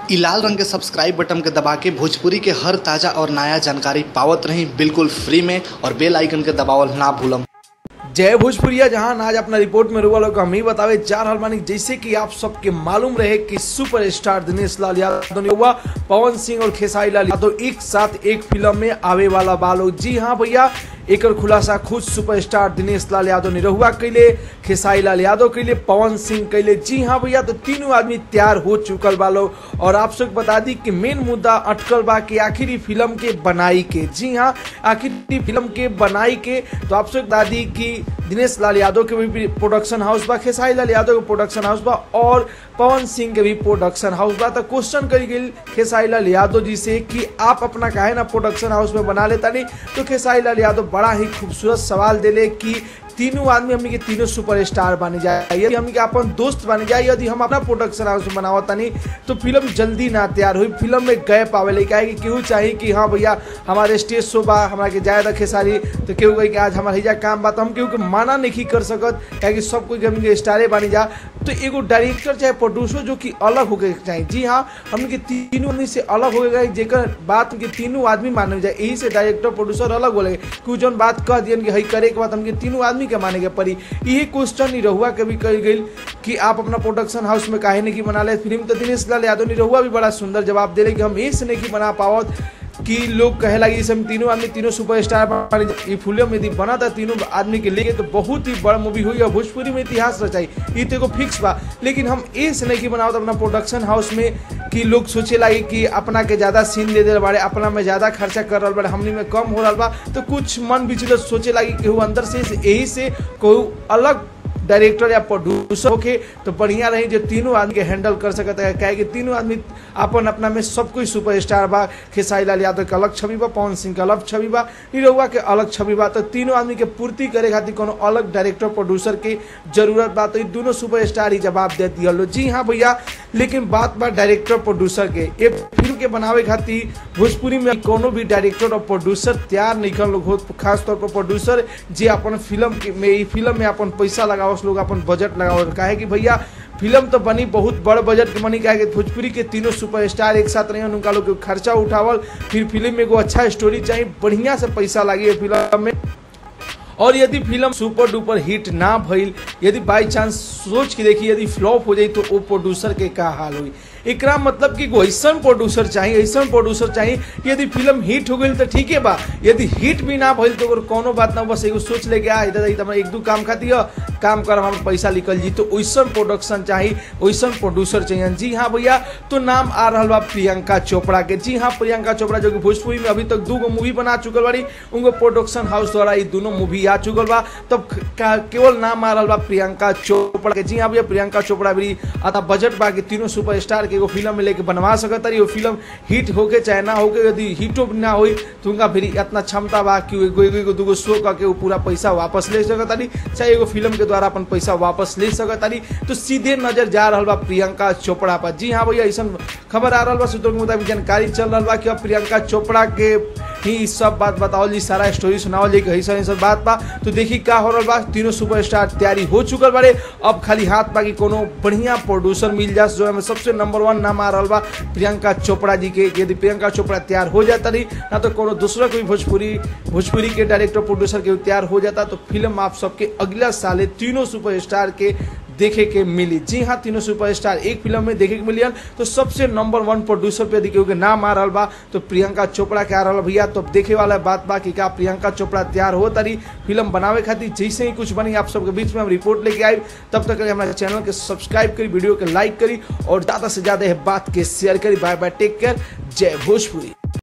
इ लाल रंग के सब्सक्राइब बटन के दबा के भोजपुरी के हर ताजा और नया जानकारी पावत रही बिल्कुल फ्री में और बेल आइकन के दबावल ना भूलम जय भोजपुरिया जहां आज अपना रिपोर्ट में रुआ लोग हम ही बतावे जा रहल बानी जैसे कि आप सबके मालूम रहे कि सुपरस्टार दिनेश लाल यादव ने हुआ पवन सिंह और खेसारी लाल यादव एक साथ एक फिल्म में आवे वाला बालो जी हाँ भैया एकर खुलासा खुद सुपरस्टार दिनेश लाल यादव ने रहुआ कैले खेसारी लाल यादव कैले पवन सिंह कैले जी हाँ भैया तो तीनों आदमी तैयार हो चुकल बालो और आप सबके बता दी कि मेन मुद्दा अटकल बा कि आखिर फिल्म के बनाई के जी हाँ आखिर फिल्म के बनाई के तो आप सबके बता दी कि दिनेश लाल यादव के भी प्रोडक्शन हाउस बा खेसारी लाल यादव के प्रोडक्शन हाउस बा और पवन सिंह के भी प्रोडक्शन हाउस बा तो क्वेश्चन करी गई खेसारी लाल यादव जी से कि आप अपना काहे ना प्रोडक्शन हाउस में बना लेता नहीं तो खेसारी लाल यादव बड़ा ही खूबसूरत सवाल दिले कि तीनों आदमी हमनी के तीनों सुपरस्टार बने जाए यदि हमनी के अपन दोस्त बने जाए यदि हम अपना प्रोडक्शन हाउस में बनावत नहीं तो फिल्म जल्दी ना तैयार हुई फिल्म में गैप आवे ले काहे कि केहू चाहिए कि हाँ भैया हमारे स्टेज शो बा हमरा के जाए रखे सारी तो केहू कहे कि आज हमारे हिजा काम बा तो हम केहू के माना नहीं कर सकत काहे कि सब कोई हमनी के स्टारे बनी जा तो एगो डायरेक्टर चाहे प्रोड्यूसर जो कि अलग होके चाहिए जी हाँ हमनी के तीनों आदमी से अलग हो गए जेकर बात के तीनों आदमी मानल जाए यही से डायरेक्टर प्रोड्यूसर अलग बोले कि जौन बात कह दियन कि हई करे के बाद हमके तीनों आदमी के माने के पड़ी यही क्वेश्चन निरहुआ के भी कही गई कि आप अपना प्रोडक्शन हाउस में काहे नहीं बना ले फिल्म तो दिनेश लाल यादव निरहुआ भी बड़ा सुंदर जवाब दे कि हम ऐसे नहीं बना पावत कि लोग कहे लगी हम तीनों आदमी तीनों सुपरस्टार ये फिल्म यदि बना था तीनों आदमी के लेके तो बहुत ही बड़ा मूवी हुई और भोजपुरी में इतिहास रचाई ये तो एगो फिक्स बा लेकिन हम ऐसे नहीं बनावत अपना प्रोडक्शन हाउस में कि लोग सोचे लगी कि अपना के ज्यादा सीन दे दे बाड़े अपना में ज्यादा खर्चा कर रहा बाड़े हमनी में कम हो रहा बा तो कुछ मन विचलित सोचे लगी कि अंदर से यही से कोई अलग डायरेक्टर या प्रोड्यूसर होके तो बढ़िया रही जो तीनों आदमी के हैंडल कर सकता है क्या कि तीनों आदमी अपन अपना में सब कोई सुपरस्टार बा खेसारी लाल यादव के अलग छवि बा पवन सिंह के अलग छवि बा निरहुआ के अलग छवि बा तो तीनों आदमी के पूर्ति करे खातिर कोनो अलग डायरेक्टर प्रोड्यूसर के जरूरत बा तो दोनों सुपरस्टार ही जवाब दे दिया लो जी हाँ भैया लेकिन बात बा डायरेक्टर प्रोड्यूसर के एक फिल्म के बनावे खातिर भोजपुरी में कोनो भी डायरेक्टर और प्रोड्यूसर तैयार नहीं कर लोग खास तौर पर प्रोड्यूसर जे अपन फिल्म में फिल्म में अपन पैसा लगाओ लोग अपन बजट लगाओ काहे कि भैया फिल्म तो बनी बहुत बड़ बजट के बनी काहे कि भोजपुरी के तीनों सुपरस्टार एक साथ रहे उनका लोग खर्चा उठावल फिर फिल्म में एगो अच्छा स्टोरी चाहिए बढ़िया से पैसा लगे फिल्म में और यदि फिल्म सुपर डुपर हिट ना भइल यदि बाई चांस सोच के देखी यदि फ्लॉप हो जाई तो वो प्रोड्यूसर के का हाल हुई एकरा मतलब कि ऐसा प्रोड्यूसर चाहिए ऐसा प्रोड्यूसर चाहिए यदि फिल्म हिट हो गई तो ठीक है बा यदि हिट भी ना भइल तो कोनो बात ना बस एगो सोच लेके आ इधर इधर एक दो काम खाती है काम कर हम पैसा निकल जी तो वैसा प्रोडक्शन चाहिए वैसा प्रोड्यूसर चाहिए जी हाँ भैया तो नाम आ रहा बा प्रियंका चोपड़ा के जी हाँ प्रियंका चोपड़ा जो कि भोजपुरी में अभी तक दो गो मूवी बना चुकल बाड़ी उनको प्रोडक्शन हाउस द्वारा ये दोनों मूवी आ चुकल बा तब केवल नाम आ रहा बा प्रियंका चोपड़ा के जी हाँ भैया प्रियंका चोपड़ा भी आता बजट बा कि तीनों सुपरस्टार के एगो फिल्म में लेके बनवा सकता रही वो फिल्म हिट होके चाहे ना होके यदि हिटो ना हो तो उनका फिर इतना क्षमता बा कि एगो एगो दूगो शो करके वो पूरा पैसा वापस ले सकता रही चाहे एगो फिल्म के द्वारा अपन पैसा वापस ले सकता रही तो सीधे नजर जा रहा बा प्रियंका चोपड़ा पर जी हाँ भैया ऐसा खबर आ रहा बा सूत्रों के मुताबिक जानकारी चल रहा बा कि अब प्रियंका चोपड़ा के ही सब बात बताओ जी सारा स्टोरी सुनाओ जी ऐसा ऐसा बात बा तो देखी का हो रहा बा तीनों सुपरस्टार तैयारी हो चुकल बारे अब खाली हाथ बा कि कोनो बढ़िया प्रोड्यूसर मिल जा जो हमें सबसे नंबर वन नाम आ रहा बा प्रियंका चोपड़ा जी के यदि प्रियंका चोपड़ा तैयार हो जाता रही ना तो कोनो दूसरा कोई भोजपुरी भोजपुरी के डायरेक्टर प्रोड्यूसर के तैयार हो जाता तो फिल्म आप सबके अगला साल तीनों सुपरस्टार के देखे के मिली जी हाँ तीनों सुपरस्टार एक फिल्म में देखे के मिलियन तो सबसे नंबर वन प्रोड्यूसर पे देखिए नाम आ रहा बा तो प्रियंका चोपड़ा के आ रहा भैया तो देखे वाला बात बा कि क्या प्रियंका चोपड़ा तैयार हो तारी फिल्म बनावे खातिर जैसे ही कुछ बनी आप सबके बीच में हम रिपोर्ट लेके आए तब तक हमारे चैनल के सब्सक्राइब करी वीडियो के लाइक करी और ज़्यादा से ज़्यादा बात के शेयर करी बाय बाय टेक केयर जय भोजपुरी